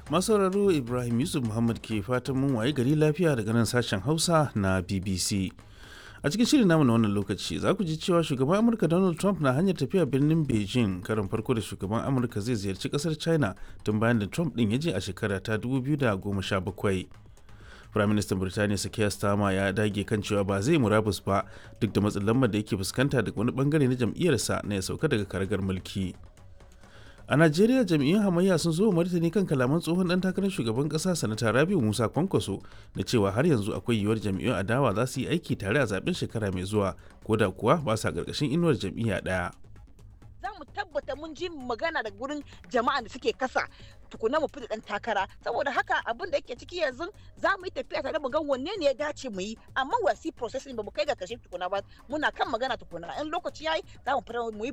masauraro ibrahim yusuf muhammad ke fatan mun waye gari lafiya daga nan sashen hausa na bbc a cikin shirin namu na wannan lokaci za ku ji cewa shugaban amurka donald trump na hanyar tafiya birnin beijing karin farko da shugaban amurka zai ziyarci kasar china tun bayan da trump din ya je a shekara ta 2017 Firaministan Birtaniya Sakiya Starmer ya dage kan cewa ba zai murabus ba duk da matsin lambar da yake fuskanta daga wani bangare na jam'iyyarsa na ya sauka daga karagar mulki. A Najeriya jam'iyyun hamayya sun zo martani kan kalaman tsohon dan takarar shugaban kasa sanata Rabiu Musa Kwankwaso da cewa har yanzu akwai yiwuwar jam'iyyun adawa za su yi aiki tare a zaben shekara mai zuwa ko da kuwa ba sa karkashin inuwar jam'iyya ɗaya. za mu tabbata mun ji magana da gurin jama'a da suke kasa tukuna mu fita dan takara saboda haka abin da yake ciki yanzu za mu yi tafiya tare mu ga wanne ne ya dace mu yi amma wasi processing ba mu kai ga kashe tukuna ba muna kan magana tukuna in lokaci yayi za mu fara mu yi